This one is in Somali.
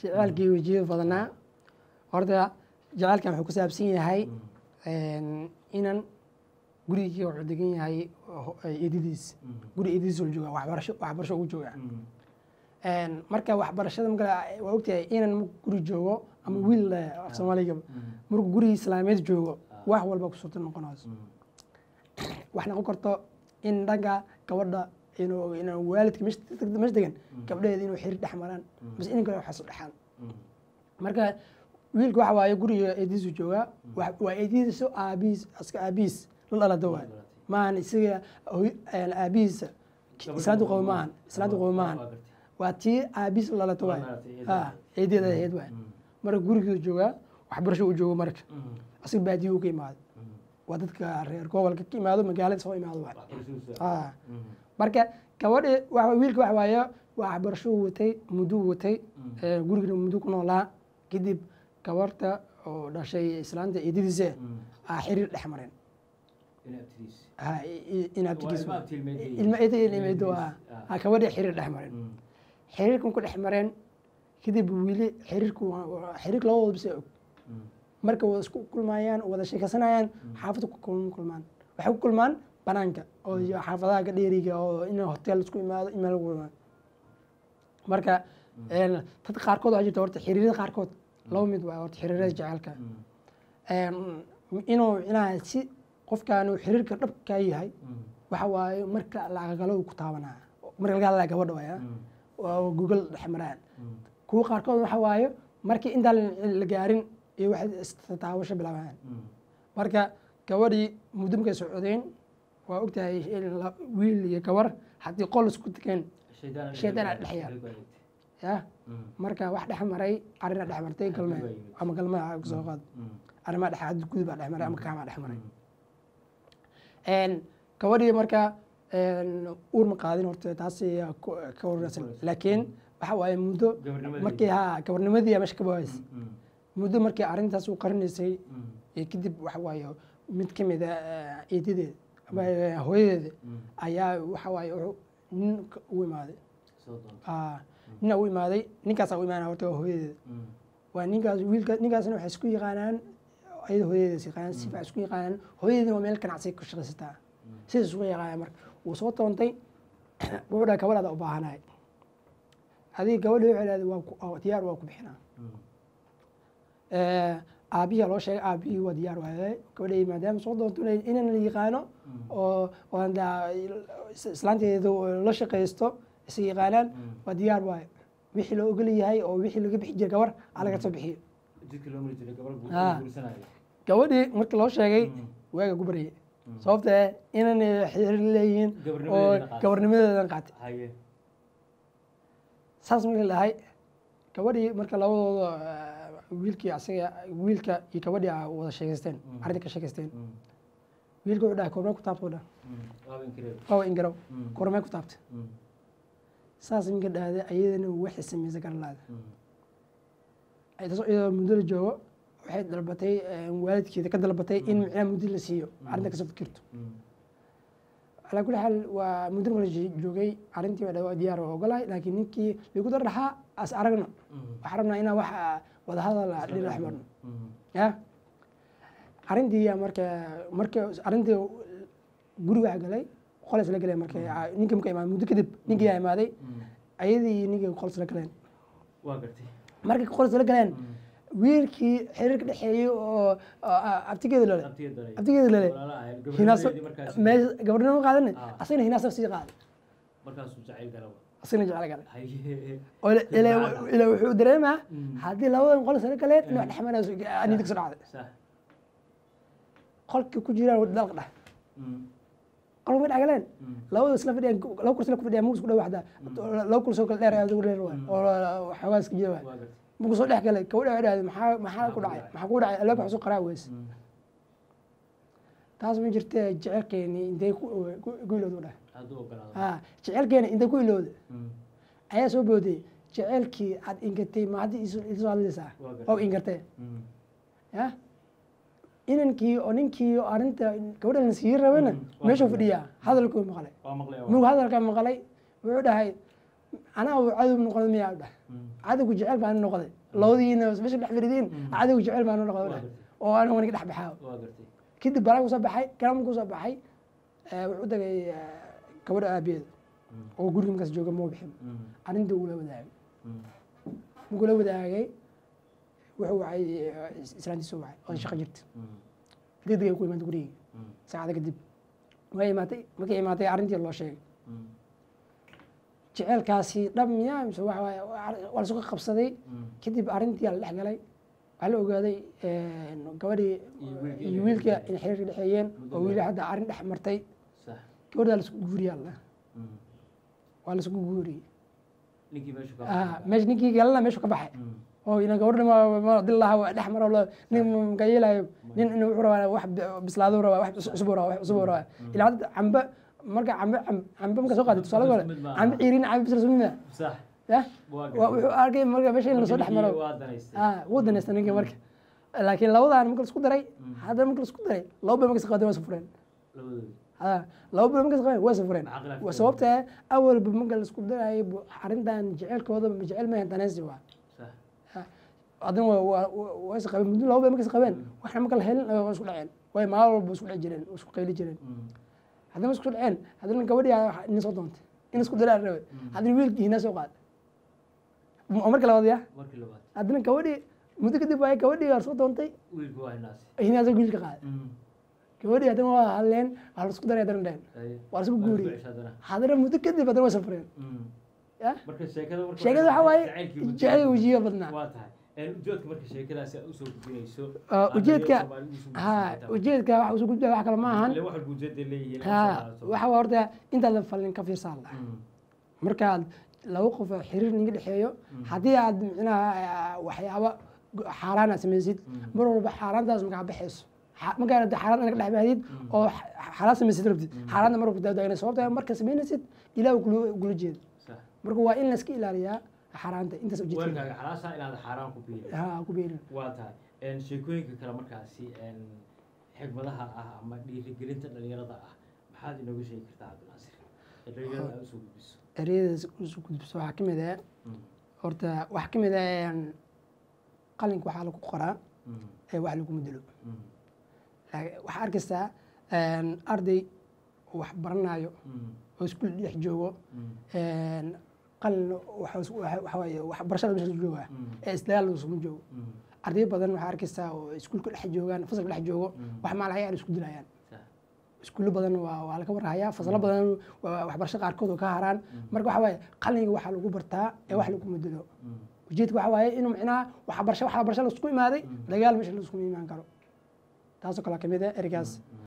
jaceylkii wejiyada badanaa horta jaceylkan wuxuu ku saabsan yahay inan gurigii wuxuu degan yahay ho- eedadiis guri eedadiis uu jooga waxbarasho waxbarasho ugu jooga marka waxbarashada marka waa ogtahay inan markuu guri joogo ama wiil eh, af soomaaliga markuu guri islaameed joogo wax walba ku suurta noqonayso wax noqon karto in dhanka gabadha inuu inuu waalidka meesha meesha degan gabdhaheeda inuu xiriir dhex maraan mise in kale waxaas u dhexaan marka wiilka waxa waaye guriga eediisu joogaa wa- waa eedidiisu aabihiis aska aabihiis la dhalada waay maahan isaga hooy- een, aabihiisa islaantu qabo maahan islaantu qabo maahan waa tii aabihiis la dhalata waay ha eedeeda ahayd waay marka gurigiisu joogaa waxbarasho uu joogo marka asiga baadiyu ka imaaday waa dadka reer gobolka ka imaado magaalada soo imaado waay Ah. marka gabadhi waxa wiilka waxa waaye waa waxbarasho uu watay muddo uu watay ee, gurigana muddo ku noolaa kadib gabarta oo dhashay islaanta eedadiisa aa xiriir dhex mareen Ha, i- i- in abtigiis ilma abti ilmeed- ilma eeda ilmeedo ilmeediis, ah ah. aa gabadhi xiriir dhex mareen xiriirkan ku dhex mareen kadib wiili xiriirku waa- waa- xiriirka labadooda bisa og marka wada isku kulmayaan wada sheekaysanayaan xaafadda ku kulm- kulmaan waxay ku kulmaan banaanka oo iyo xaafadaha gadheeriga oo in hotel isku imaado in meel lagu imaado marka een, dad qaarkood waxaa jirta horta xiriirada qaarkood laba mid waa horta xiriirada jaceylka Een, inuu inaa si qofkaan uu xiriirka dhabkaa yahay waxa waaye marka lacagalo ku taabanaa marka laga hadlaya gabadha waaya oo google dhex maraan kuwa qaarkood waxa waaye markii intaa la- la gaarin iyo waxay istataabasho bilaabaan marka gabadhii muddo markay socdeen waa ogtahay in la- wiil iyo gabar haddii qol isku tegeen shaydaan aa dhex yaal ya marka wax dhex maray arina dhex martay galme Xadgudub baa yimid. ama galmaha soo qaad arrimaa dhex xadgudub baa dhex maray ama kaamaa dhex maray Een, gabadhii marka een, uur ma qaadin horta taas ayaa ku- ka wararsan laakiin waxa waaye muddo Gabarnimadii. markii ha gabarnimadii meesha ka bawaysay muddo markii arrintaas uu qarinaysay iyo kadib waxa waaye mid ka mid a eedadeeda ama eh, hooyadeeda ayaa waxa waaye wuxuu nin ka- u imaaday Ah, nina u imaaday ninkaasaa u imaanaya horta waa hooyadeeda waa ninkaas wiilka ninkaasna waxay isku yaqaanaan ayada hooyadeeda yaqaanaan si fiican isku yaqaanaan hooyadeedina waa meel ganacsi ka shaqaysataa sidaas isku yaqaanaan marka wuu soo toontay wuxuu dhaha gabadhaada u baahanahay adiga gabadhi waxay dhahday waa ku- oo diyaar waa ku bixinaa aabihi loo sheegay aabihii waa diyaar waaye gabadhay maadaama soo doonto inay- inaan la yaqaano oo oo aan daa- islaanteeda la shaqaysto is yaqaanaan waa diyaar waaye wixii loo ogol yahay oo wixii laga bixi jiray gabar aa laga soo bixiyo jidka loo mari jiray gabar Ah. guursanaya gabadhii markii loo sheegay waaga ku baryay sababta eh inaan xiriir leeyihiin oo Gabarnimadeedana qaatay. gabarnimadeedan qaatay haye saas markii la dhahay gabadhii marka labadooda eh, wiilkii asaga wiilka iyo gabadhii a wada sheegaysteen arrinta ka sheegaysteen wiilka wuxuu dhahay kormee ku taabta dha waaba inkireeb qawa ingaraw Mm. kormee ku taabta saas minka dhahday ayadana waxay samaysay garalaada taasoo iyadoo muddo la joogo waxay dalbatay eh, waalidkeeda ka dalbatay in micnaha muddo la siiyo arrinta kasoo fikirto calaa kulli xaal waa muddo marka la joogay arrintii waa dhawaa diyaar waa ogolahay laakiin ninkii lagu dar dhaxaa as aragno waxaan rabnaa inaan wax ah, wadahadal ah dhinac marno ya arrintii yaa marka marka arrintii guriga waxa galay qol isla galeen marka ah, ninkii marka imaaday muddo kadib ninkii yaa imaaday ayadii iyo ninkii qol isla galeen waa gartay markay qol isla galeen wiilkii xiriirka dhexeeyey oo oo, ah, abtigeeda lole abtigeeda dhalay. abtigeeda lole Walaalaha ahayd. hinaas Gabarnimadeedii markaas- meesha gabadhnimo qaadane Ah. asagana hinaasa sii qaaday markaasuu jacayl galaba asagana jecel galay haye oo ila- ila- ila wuxuu dareemaa Mm. haddii labadan qol isla galeen in wax dhexmarayso niyada kasoo dhacday sax qolkii ku jiraan dalqa dheh Mm. qolka ma dhex galeen Mm. labada isla fadhiyaan laba kursi la ku fadhiyaan mugus ku dhow waxda laba kursi oo kale dheer aad ugu dheer waay oo xoogaa iska jira waay waa gartay mugu soo dhex galay gabadha waxay dhahday maxaa maxaa ku dhacay maxaa ku dhacay albaabka waxsoo qaraa weyse Mm. taas ma jirtee jecelkeeni intay ku ku- ku ilowda dheh hadduu ogolaado ha jecelkeeni intay ku ilowda Mm. ayaa soo booday jecelkii aad ingatay ma hadda isu isu hadlaysaa Waa gartay. oo ingatee Mm. ya inankii oo ninkii oo arrinta gabadha la sii rabana Mm, waa meeshuu gartay. fadhiyaa hadalkuu maqlay waa maqlay waa. mug hadalka maqlay wuxuu dhahay anaa uu cadow noqon miyaa u dhahay Mm. cadowga jecel baan noqday labadiina meesha dhex firidiin cadowga jecel baan waa noqday gartay oo aniga waniga dhex baxaa waa gartay kadib balaa kusoo baxay garan kusoo baxay eh, wuxuu u tagay eh, gabadha aabiyeeda Mm. oo guriga markaas jooga ma bixin Mm. arrintii ugula wadaagay Mm. markuu la wadaagay wuxuu wacay eh, is- islaantiisu wacay oo shaqo jirta Mm. degdeg ay ku imaatay gurigii Mm. saacada kadib way imaatay markay imaatay arrintii loo sheegay Mm. jeceelkaasi dhab miyaa mise waxa waaye waa la suga qabsaday Mm. kadib arrintii la dhex galay waxaa la ogaaday een, gabadhii Iyo wiilkii iyo inay wiilka dhexmartay. in xiriir dhexeeyeen Muddo oo wiili dheer. hadda arrin dhex martay sax gabadhaa laisku guuriyaa la Mm. waa laisku guuriyey ninkii meesha ka Ah, meesha ninkii galana meeshu ka baxay Mm. oo ina gabadha ma- ma dil laha waa dhex maro lo- nin maka yeelayo nin inuu wuxuu rabaa wax bi- bislaado rabaa wax cusub rabaa wax cusub rabaa ilaa hadda cambe marka cambe cam- cambe marka soo qaaday tusaale hore Mid maaha. cambe ciirin cambe bisla sumida sax ya waa waa wuxuu arkay marka meesha in lasoo dhex maro waa danaystay ah wuu danaysta ninka marka laakiin labadan marka laisku daray haddana marka laisku daray laba bil markas qaadeen waa sufureen labadoodi ah laba bil markas qaadeen waa sufureen Maxaa khilaaf waa keenay? sababta awalba marka laisku darayay bu- arrintan jeceelkooda ma jecel maahan danaysi waa sax haddana waa waa waa- waa is qabeen muddo laba bil markas qabeen waxna marka la helin waa isku dhaceen way maalin walba isku dhici jireen isku qayli jireen Mm. haddana isku dhaceen haddana gabadhii aa- ina soo doontay in isku daraa rabe haddana wiilkii hina soo qaaday oo marka labaad ya markii labaad haddana gabadhii muddo kadib waay gabadhii waa soo doontay wiilku waa hinaasi hinaasoo wiilka qaaday Mm. gabadhii haddana waa hadleen waa lasku daray haddana dheen Aye. waa lasku Waa guuriyey isku ceshadana. haddana muddo kadib haddana waa safreen Mm. ya marka sheekada marka sheekada waxaa waaye jacaylkii wejiga- jecel wejiga badnaa waa tahay Een, ujeedka marka sheekadaasi aad usoo gudbinayso Ah, aad ujeedka ayay Soomaalidu usoo ha gudbinaysaa. ujeedka waxa usoo gudbaya wax kale ma ahan Ile wax walba ujeeday leeyihiin ha Soomaalidu. waxa waa horta intaada fallin ka fiirsaa la Mm. markaad laba qof oo xiriir ninga dhexeeyo haddii aad micnaha waxyaaba xaaraan aad samaysid mar walba xaaraantaas makaa baxayso Xa- markaa hadda xaaraan inaga dhex bahdid oo xa- xaaraan samaysid rabtid xaaraanta mar walba daadaagna sababta marka samaynaysid ilaah kula kula jeedo Sax. marka waa in layska ilaaliyaa xaaraanta intaas ujeedka weelkaaga xalaasha inaad xaaraan ku biirin ha ku beerin waa tahay Een, sheekooyinka kale markaasi een, xigmadaha ah ama dhiirigelinta dhalinyarada ah maxaad inooga sheegi kartaa cabdinaasir ee dhalinyarada aad usoo gudbiso ereyadaas usoo gudbiso waxaa ka mid ah Mm. horta waxaa ka mid ah qalinka waxaa lagu qoraa Mm. ee wax lagu bedelo Mm. Laakiin waxaa arkaysaa arday wax baranayo Mm. oo iskuul dhex joogo Mm. qalin waxa is- waxa- waxa waaye waxbarashada meesha lagu joogaa Mm. ee isdagaal lagu joogo Mm. arday badan waxaa arkaysaa oo iskuulka dhex joogaan fasalka dhex joogo Mm. wax maalahay aan isku dilayaan Sax. iskuulo badan waa waa laga warhayaa fasalo badan waa waxbarasho qaarkood oo ka haraan marka waxa waaye qalinga waxaa lagu bartaa ee wax lagu bedelo Mm. ujeedka waxa waaye inuu micnaha waxbarasho waxbarasho laisku imaaday dagaal meesha laisku imaan karo taasoo kale ka mid ah ereygaas